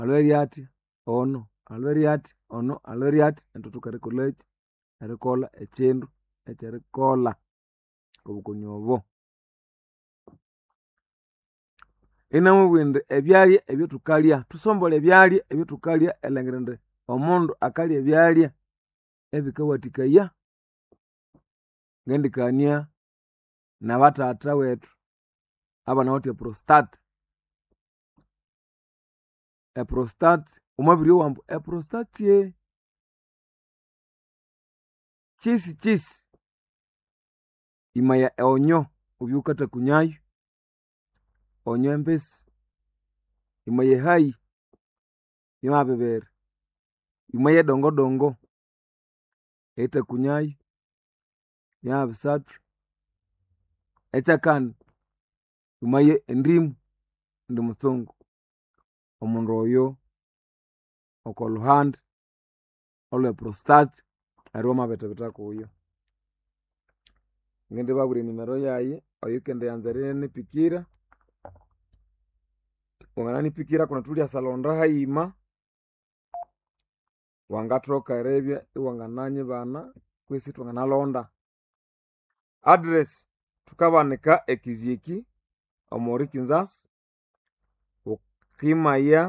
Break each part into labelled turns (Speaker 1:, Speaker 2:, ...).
Speaker 1: alwere athi ono alwere athi ono alwere athi nethu thukerikolhaki erikolha ekyindu ekyerikolha obukoni obo inamubwira indi ebyalya ebyathukalya thusombolhe ebyalya ebyathukalya erilhangira indi omundu akalya ebyalya ebikawathikaya ngendikania nabathatha wethu abanawithe eprostate eprostate wamabiryowa ambu eprostate kyisi kyisi yimaya onyo wubye wukathakunyayu onyo embisi yimaya ehayi byamabya bibiri yimaya edongodongo eyithakunyayu byamabya bisathu ekyakani yimaya endimu indi mutsungu omundu oyo okolhuhandi olwe prostate neryo wamabithibitha kuyo ngindibabwira enimero yayi oyukendiyanza erinipikira wangananipikira kundi thulyashalhonda hayima wangathoka eribya iwangananyibana kwisi ithwanganalhonda address thukabanika ekiziki omwa rikinzasi wukimaya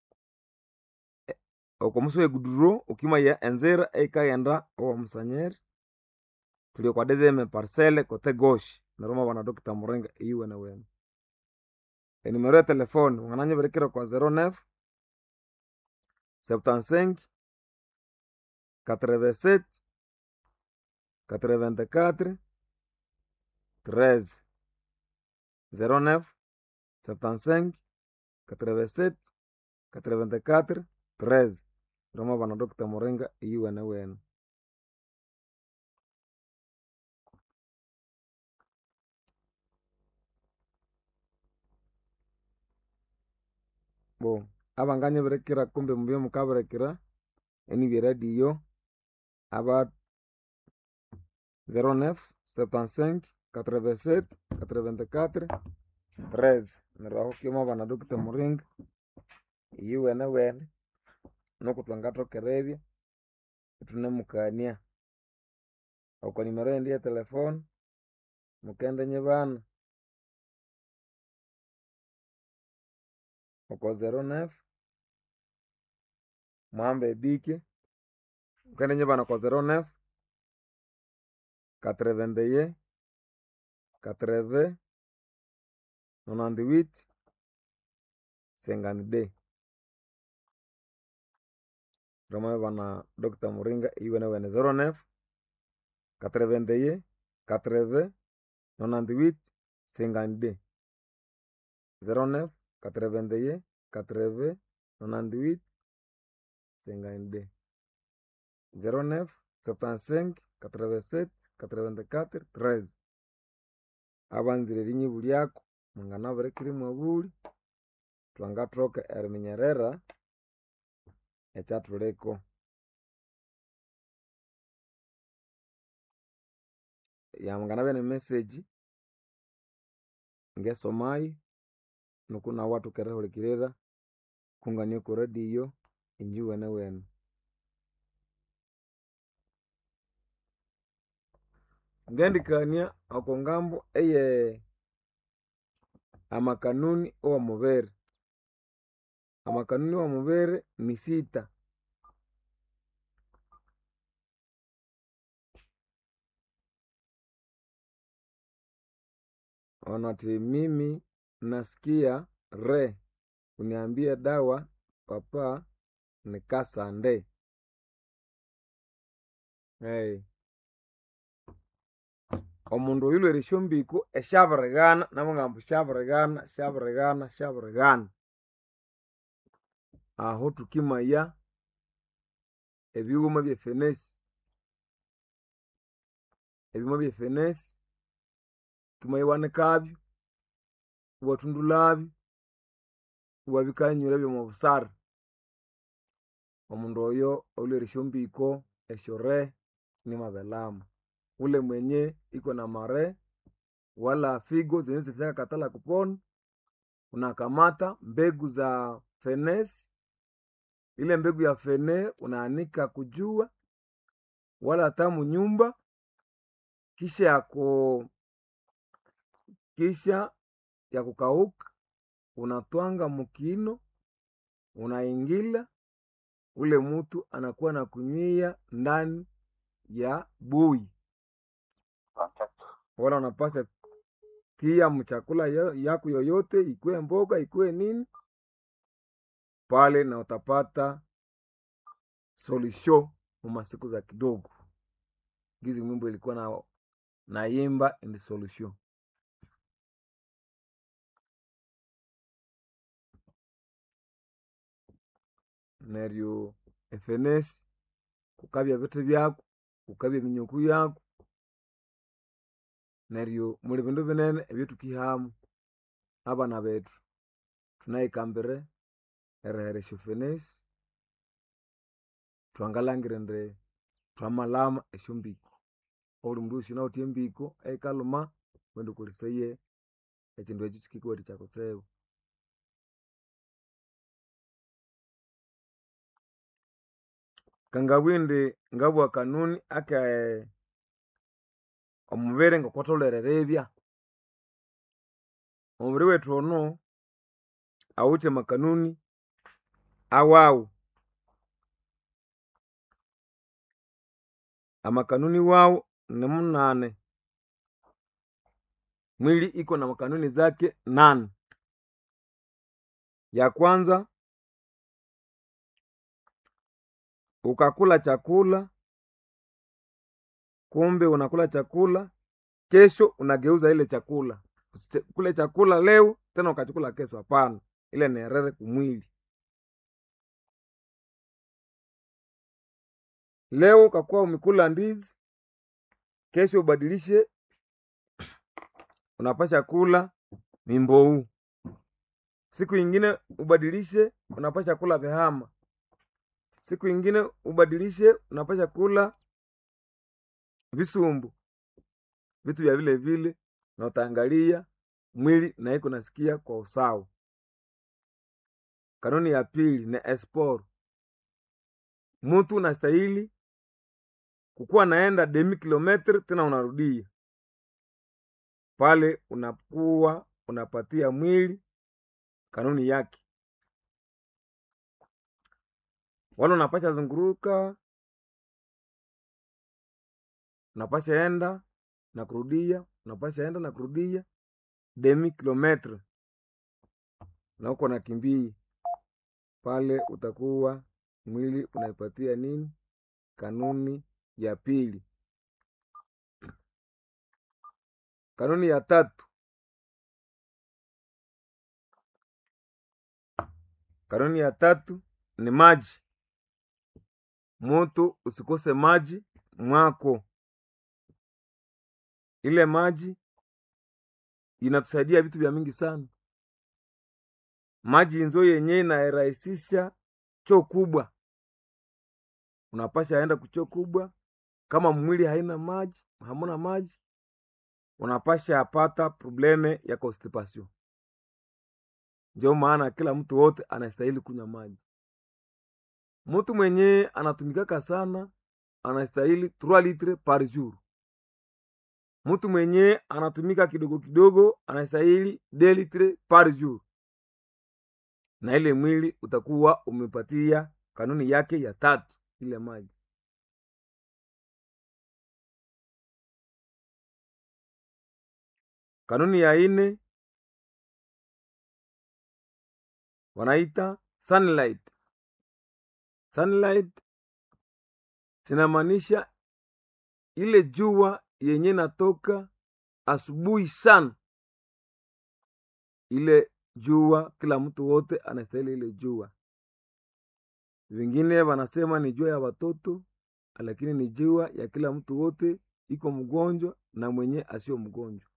Speaker 1: okwamusi weguduro wukimaya enzira eyikaghenda owamusanyiri thuli okwa deuxième parcelle côté gauche neryo wamabana doctor muringa eyiwenewene enimero etelefone wangananyibirikira okwa zero neuf septante cinq quatre vingt sept quatre vingt quatre treize zero neuf septante cinq quatre vingt sept quatre vingt quatre treize neryo wamabana doctor muringa eyiwenewene bo abanganyibirikira kumbi mubye mukabirikira enibya eradio aba zero neuf septante cinq quatre vingt sept quatre vingt quatre treize neryo ahu kimwabana doctor muringa eyiwenewene nuku thwangathoka eribya ithunemukania okwa nimero yindi eyetelefone mukendinyibana okwa zero neuf mwahamba ebike wukendinyibana okwa zero neuf quatre vingt et un quatre vingt nonante huit cinquante deux neryo mwamabibana doctor muringa eyiwenewene zero neuf quatre vingt et un quatre vingt nonante huit cinquante deux zero neuf quatre vingt et un quatre vingt nonante huit cinquante deux zero neuf septante cinq quatre vingt sept quatre vingt quatre treize abanzire erinyibulyaku mwanganabirikira imwabulya thwangathoka eriminyerera ekyathuliko yanganabya ne message ngesomayu nuku nawu iwathoka erihulikirira kungania okwa radio injuwenewene ngendikania okwa ngambu eye amakanuni awomubiri amakanuni awomubiri ni sita ono athi mimi nasikia re uniambie dawa papa nikasande hey. omundu oyu ilhwere esyombiko esyabirighana nabughambu syabirighana syabirighana syabirighana ahu thukimaya ebighuma byefenesi ebighuma byefenesi wukimaya iwanikabyu iwathundulhabyu iwabikanyirabyu omwa busara omundu oyo olhwere esyombiko esyo re inimwabilhamu ule mwenye iko na mare wala figo zenye zishakakatala kupona unakamata mbegu za fenesi ile mbegu ya fene unaanika kujua wala hata munyumba kisha yako kisha ya kukauka unatwanga mukino unaingila ule mutu anakuwa na kunywia ndani ya bui wala unapasa tia mchakula yo- yako yoyote ikuwe mboga ikuwe nini pale na utapata solution mu masiku za kidogo gizi mwimbo ilikuwa na naimba in the solution neryo efenesi kukabya bithi byako kukabya eminyuku yako neryo muli bindu binene ebyotukihamu abana bethu thunayikambire erihera esyofenesi thwangalhangira indi thwamalhama esyombiko obuli mundu wosi inawithe embiko eyikalhuma wendi wukoleseye ekindu ekyo kikikuwathikya kutsibu kangabugha indi ngabugha kanuni ake omubiri ngokwatholere eribya omubiri wethu ono awithe amakanuni awawu amakanuni wawu ni munane mwili iko na makanuni zake nane ya kwanza ukakula chakula kumbe unakula chakula kesho unageuza ile chakula usikule chakula leo tena ukachukula kesho hapana ile ni herere kumwili leo ukakuwa umekula ndizi kesho ubadilishe unapasha kula mimbou siku ingine ubadilishe unapasha kula vihama siku ingine ubadilishe unapasha kula visumbu vitu vya vile vile na utaangalia mwili na iko nasikia kwa usawa kanuni ya pili ni espor mtu unastahili kukuwa naenda demi kilometri tena unarudia pale unakuwa unapatia mwili kanuni yake wala unapasha zunguruka unapasha enda na kurudia unapasha enda na kurudia demi kilometre na uko nakimbia pale utakuwa mwili unaipatia nini kanuni ya pili kanuni ya tatu kanuni ya tatu ni maji mutu usikose maji mwako ile maji inatusaidia vitu vya mingi sana maji nzo yenye inairahisisha choo kubwa unapasha enda kuchoo kubwa kama mwili haina maji hamuna maji unapasha apata probleme ya constipation ndio maana kila mtu wote anastahili kunywa maji mtu mwenye anatumikaka sana anastahili 3 litre par jour mtu mwenye anatumika kidogo kidogo anastahili 2 litre par jour na ile mwili utakuwa umepatia kanuni yake ya tatu ile maji kanuni ya ine wanaita sunlight sunlight zinamaanisha ile jua yenye natoka asubuhi sana ile jua kila mtu wote anastahili ile jua vingine wanasema ni jua ya watoto lakini ni jua ya kila mtu wote iko mgonjwa na mwenye asio mgonjwa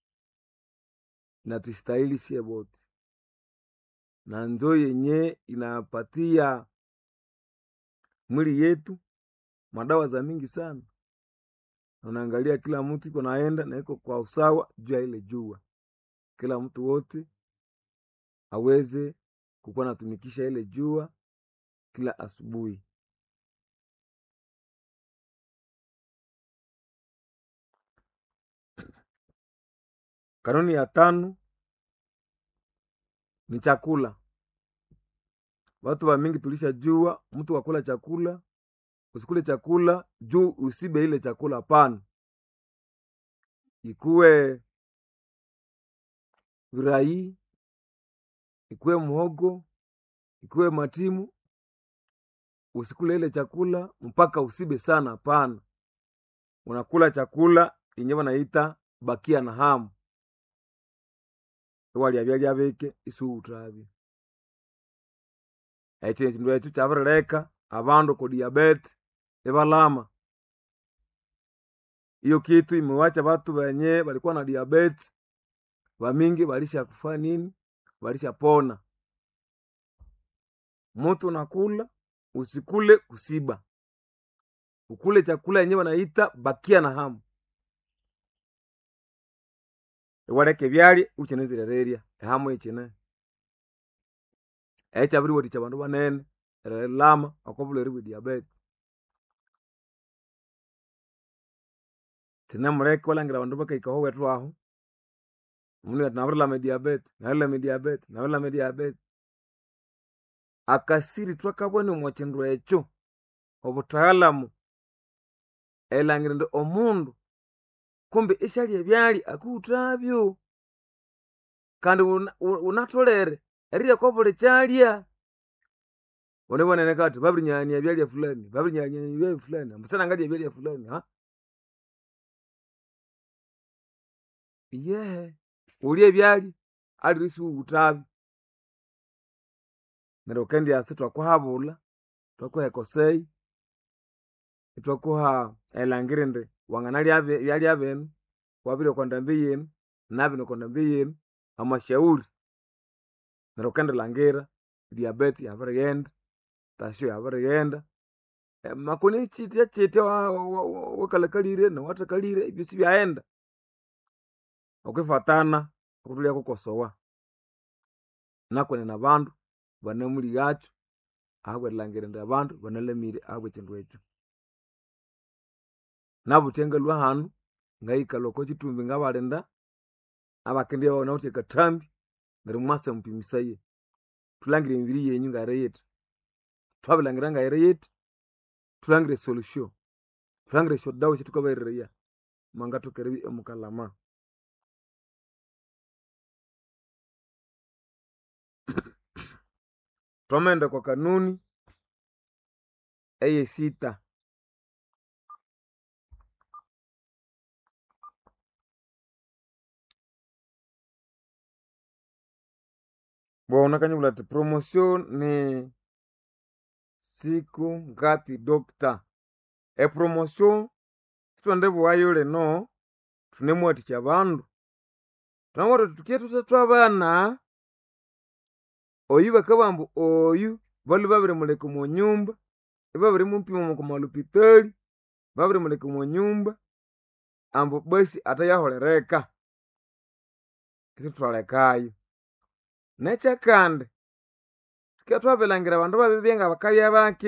Speaker 1: na tustahili sie wote na njo yenye inapatia mwili yetu madawa za mingi sana unaangalia kila mtu iko naenda na iko kwa usawa juu ya ile jua kila mtu wote aweze kukuwa natumikisha ile jua kila asubuhi. Kanuni ya tano ni chakula. Watu wa mingi tulishajua mtu wakula chakula, usikule chakula juu usibe ile chakula. Hapana, ikuwe virai, ikuwe mhogo, ikuwe matimu, usikule ile chakula mpaka usibe sana. Hapana, unakula chakula yenye wanaita bakia na hamu iwalya byalya bike isuutravyo ekyo ekindu ekyo kyabirileka abandu ku diabete ibalama iyo kitu imewacha batu benye balikuwa na diabete bamingi balisha kufa nini balisha pona mutu nakula usikule kusiba ukule chakula yenye wanaita bakia na hamu iwaleka ebyalya ukinizirererya ehamu ikine ekyabiriwathikya abandu banene erilama okobulhwere bwe diabete kinemuleka iwalhangira abandu bakahikaho wethu ahu omundu athi nabirilama ediabete nabirilama ediabete nabirilama ediabete akasiri thwakabwana omo kindu ekyo obuthaalamu erilhangira indi omundu kumbi isyalya ebyalya akuwuthabyo kandi wunatholere erirya kobuli kyalya wunibwene kathi babirinyghania ebyalya fulani babirinyghania ebyalya fulani ambu sinangalya ebyalya fulani ha yehe wulya ebyalya alire isiwuwuthabyo neryo wukendyasa ithwakuhabulha ithwakuha ekoseyi ithwakuha erilhangira indi wanganalya ebyalya binu wabirya okwandambi yino nabinu okwandambi yino amashauri neryo wukendirilhangira diabete yabirighenda tasyo yabirighenda makoni kyithya kyithya awakalakalire nawathakalire ebyosi byaghenda okwifatana okutholere kukosowa nakwenene abandu banamulighakyu ahabwerilhangira indi abandu banalamire ahabwekindu ekyo nabuthya ngalhwa hanu ngayikalha okokyithumbi ngabalinda abakendibya ibabyanawithe akathambi neryo mwasa mupimisaye thulhangire emibiri yenyu ngayiriyithi thwabilhangira ngayiriyithi thulhangire esolution thulhangire esyodawa esyathukabaghereraya mwangathoka eribya imukalhama thwamaghenda okwa kanuni eyesita bona kanyibulha athi promotion ni siku ngapi doctor epromotion sithwendibughayo lino thunemuwathikya abandu thunamubwira thuthi thukye thuthe thwabana oyu bakabugha ambu oyu balwe babirimuleka omo nyumba ibabirimupima okwa malupitali babirimuleka omo nyumba ambu basi athayaholhereka isithwalekayo nekyakandi thukibya thwabirilhangira abandu babiribya ngabakabya bake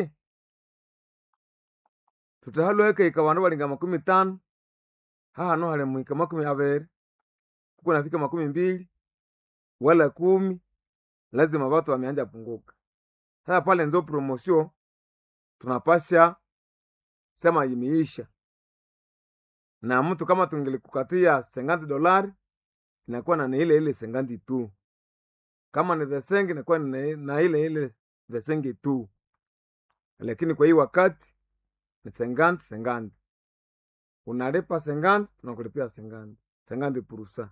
Speaker 1: thuthi halwe hakahika abandu balinga makumi thanu hahanu halimwika makumi abiri kukunafika makumi mbili wala kumi lazima watu wameanja punguka sasa pale nzo promotion tunapasha sema imeisha na mtu kama tungelikukatia senganti dolari inakuwa na ile ile senganti tu kama ni vesengi inakuwa ni na ile ile vesengi tu lakini kwa hii wakati ni senganti senganti unalipa senganti tunakulipia senganti senganti purusa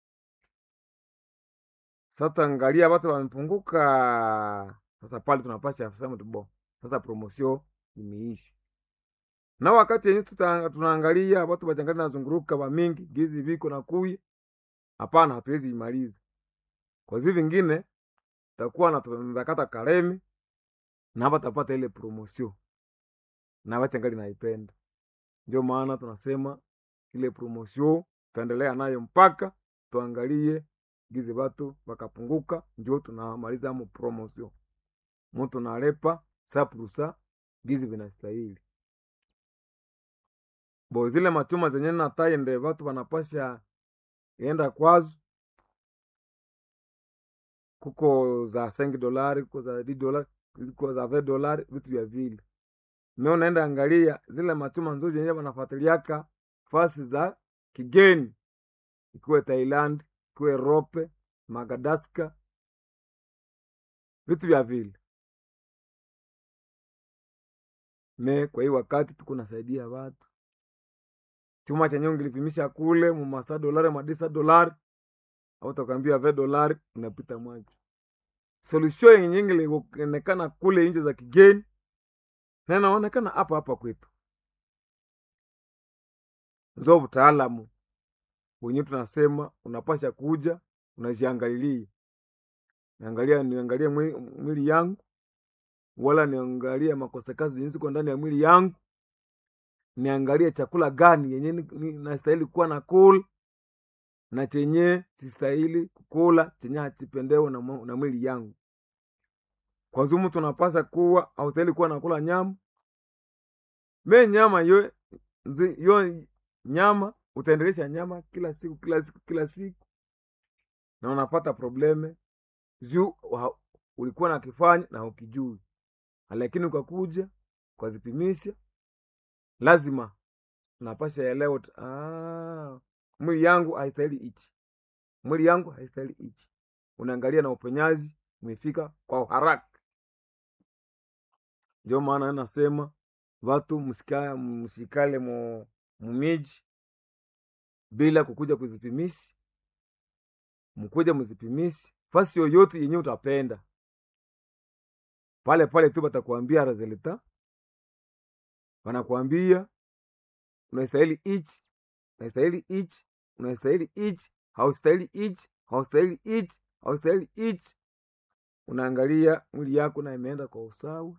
Speaker 1: sasa angalia watu wamepunguka sasa pale tunapasha sema bo sasa promotion imeisha na wakati yenye tunaangalia watu bachangali nazunguruka bamingi gizi viko na kuya hapana hatuwezi imaliza kwa zi vingine takuwa natakata karemi na batapata ile promotion na bachangali naipenda ndio maana tunasema ile promotion tutaendelea nayo mpaka tuangalie gizi batu bakapunguka njo tunamaliza mu promotion mutu nalepa saprusa gizi vinastahili bo zile machuma zenye natayende vatu vanapasha enda kwazo kuko za 5 dolari kuko za 10 dolari kuko za 20 dolari vitu vya vile me unaenda angalia zile machuma nzuri zenye wanafuatiliaka fasi za kigeni ikuwe Thailand ikuwe Rope Magadaska vitu vya vile me kwa hii wakati tuko nasaidia watu chuma chenye ungilipimisha kule mumasa dolari madisa dolari au takwambia ve dolari unapita mwacho solution yenye ingilionekana kule nje za kigeni na inaonekana hapa hapa kwetu nzo utaalamu wenyewe tunasema unapasha kuja unajiangalilia niangalia niangalie mwili yangu wala niangalie makosa kazi yenye ziko ndani ya mwili yangu niangalie chakula gani yenye nastahili kuwa na kula na chenye sistahili kukula chenye hachipendewe na, na mwili yangu kwa zumu tunapasa kuwa haustahili kuwa nakula nyama me nyama yo, yo nyama utaendelesha nyama kila siku kila siku kila siku na unapata probleme juu ulikuwa nakifanya na ukijui lakini ukakuja ukazipimisha lazima napasha elewa ah, mwili yangu haistahili ichi mwili yangu haistahili ichi unaangalia na uponyaji umefika kwa haraka ndio maana nasema watu msika, msikale mu, mumiji bila kukuja kuzipimisi mkuja mzipimisi fasi yoyote yenye utapenda pale pale tu batakuambia resulta wanakuambia unastahili ichi unastahili ichi unastahili ichi haustahili ichi haustahili ichi haustahili ichi unaangalia mwili yako na imeenda kwa usawa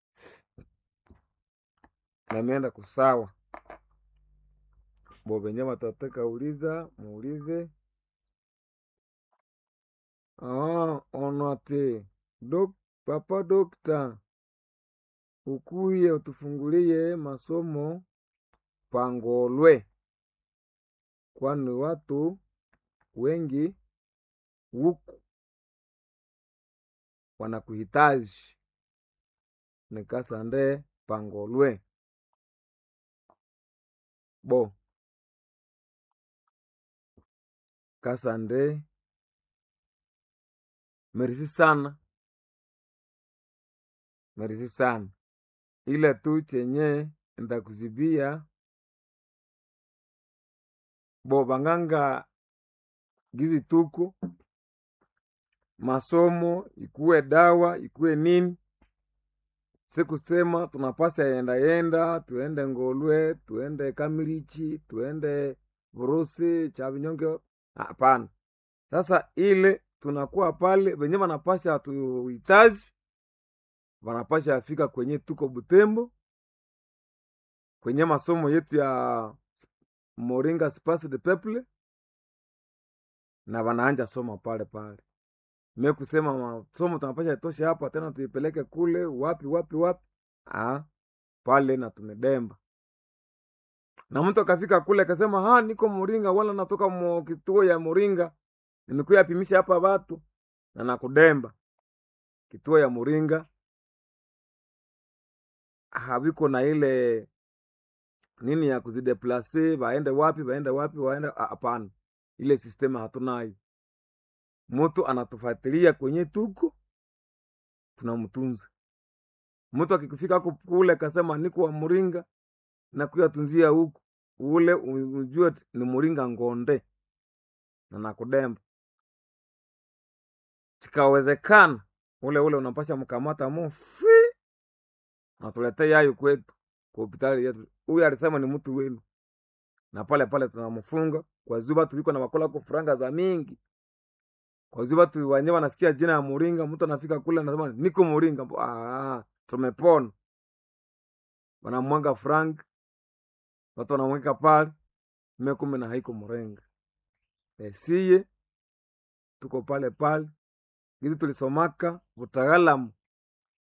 Speaker 1: na imeenda kusawa bo venye watataka uliza muulize ah, onate dok papa dokta ukuye utufungulie masomo pangolwe kwani watu wengi huku wanakuhitaji nikasande pangolwe bo kasande merisi sana merisi sana ila tu chenye ndakuzibia bo banganga gizi tuku masomo ikuwe dawa ikuwe nini sikusema tunapasa yenda yenda tuende ngolwe tuende kamilichi tuende vurusi cha vinyonge hapana sasa ile tunakuwa pale venye vanapasha tuhitaji vanapasha afika kwenye tuko butembo kwenye masomo yetu ya moringa spas de peuple na wanaanja soma pale pale me kusema masomo tunapasha itoshe hapa tena tuipeleke kule wapi wapi wapi ah, pale na tumedemba na mtu akafika kule akasema ha niko moringa wala natoka mo kituo ya moringa nimekuya pimisha hapa watu na nakudemba kituo ya moringa haviko na ile nini ya kuzideplase waende wapi waende wapi waende hapana ile sistema hatunayo mtu anatufuatilia kwenye tuko tunamtunza mtu akikufika huko kule akasema niko wa muringa na kuyatunzia huku ule ujue ni muringa ngonde na nakudemba chikawezekana ule ule unapasha mkamata mufi natulete yayo kwetu kwa hospitali yetu huyu alisema ni mtu wenu na pale pale tunamfunga kwa zuba tuliko na wakula ko franga za mingi kwa zuba tu wenyewe wanasikia jina ya muringa mtu anafika kule anasema niko muringa ah, tumepona wanamwanga frank watu wanamweka pale mie kumbe na haiko murenga esiye tuko pale pale gili tulisomaka utaalamu